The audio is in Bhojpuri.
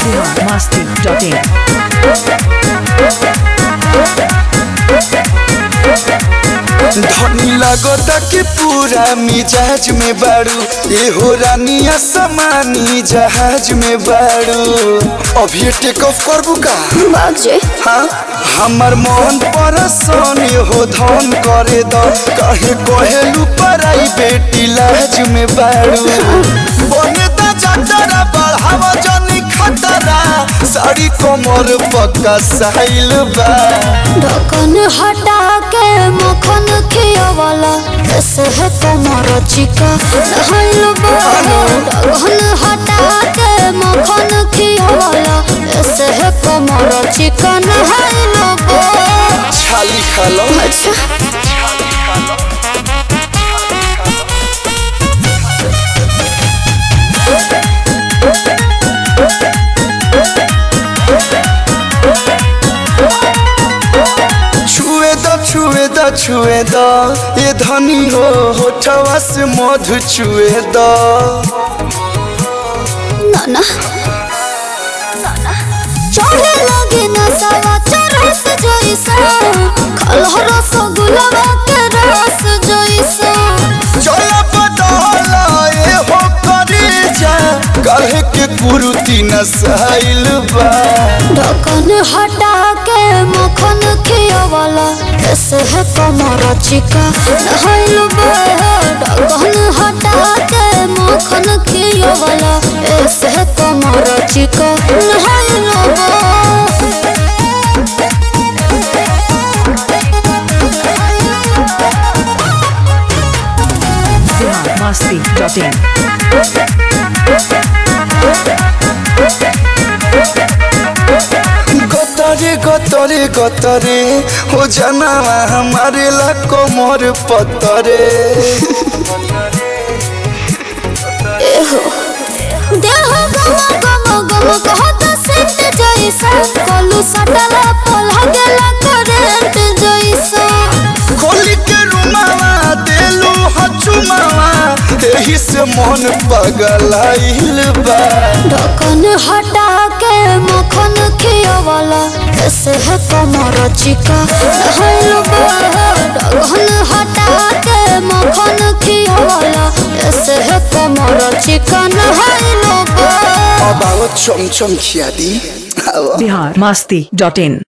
masti.in. धनी लगता कि पूरा मिजाज में बाड़ू ये हो रानिया समानी जहाज में बाड़ू अभी टेक ऑफ करबू का बाजे हाँ हमर मन परसन हो धन करे द कहे कहेलू पराई बेटी लाज में बाड़ू बने दा जटरा बढ़ावा जनी खतरा साड़ी कमर पक्का साइल बा ढक्कन हटा के मक्खन खियावाला कैसे है तुम्हारा चिका नहाइल ढक्कन हटा के मक्खन खियावाला कैसे है तुम्हारा चिका नहाइल छाली खालो अच्छा छुए द छुए द छुए द ये धनी हो होठवा से मधु छुए द नाना चढ़े लगे नसावा चरस जैसा खलह रस गुलाबा के रस जैसा चला बदला ये हो करे जा कहे के कुरुती नसाइल बा ढक्कन हटा के मक्खन खियावाला कैसे है तुम्हारा चिका नहाइल ढक्कन हटा के मक्खन खियावाला कैसे है तुम्हारा चिका नहाइल masti.in. गतरे गतरे गतरे हो जाना हमारे ला कोमर पतरे देह गम गम गम कहत सेंट जैसा कलू सटला पलह गेला करंट जैसा खोली के रुमावा देलू हचुमावा एही से मन पगलाइल बा ढक्कन हटा के मक्खन खियावाला कैसे है कमर चिका नहाइल ढक्कन हटा के मक्खन खियावाला कैसे है कमर चिका नहाइल अब आओ चमचम खिया दी आओ Bihar masti.in.